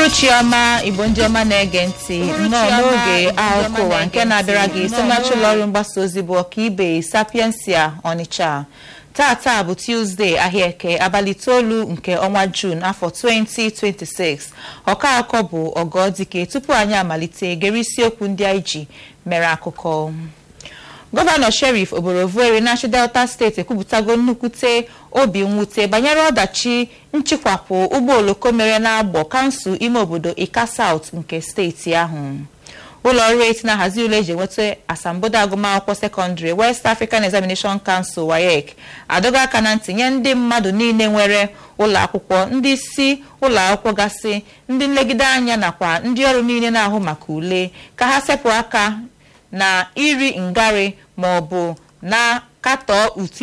uhuruchi ọma igbo ndị ọma na-ege ntị nnọọ n'oge akụkọ ụwa nke na-abịara gị site n'aka ụlọ ọrụ mgbasa ozi bụ ọkaibe sapiensia ọnịcha tata bụ tuzdee ahịa eke abalị itoolu nke ọnwa juun afọ 2026 ọka akọ bụ ọgọdike tupu anyị amalite gere isiokwu ndị anyị ji mere akụkọ gọvanọ sherif oborevwori na-achị delta steeti ekwupụtago nnukwute obi mwute banyere ọdachi nchịkwapụ ụgbọ oloko mere n'agbọ kansụl ime obodo ika saut nke steeti ahụ ụlọ ọrụ eti na-ahazi ule eji enweta asambodo agụmakwụkwọ sekọndịrị west african examination council wayek adọga aka na ntị nye ndị mmadụ niile nwere ụlọ akwụkwọ ndị isi ụlọ akwụkwọ gasị ndị nlegide anya nakwa ndị ọrụ niile na-ahụ maka ule ka ha sepụ aka na iri ngarị ma ọ bụ na katọọ utu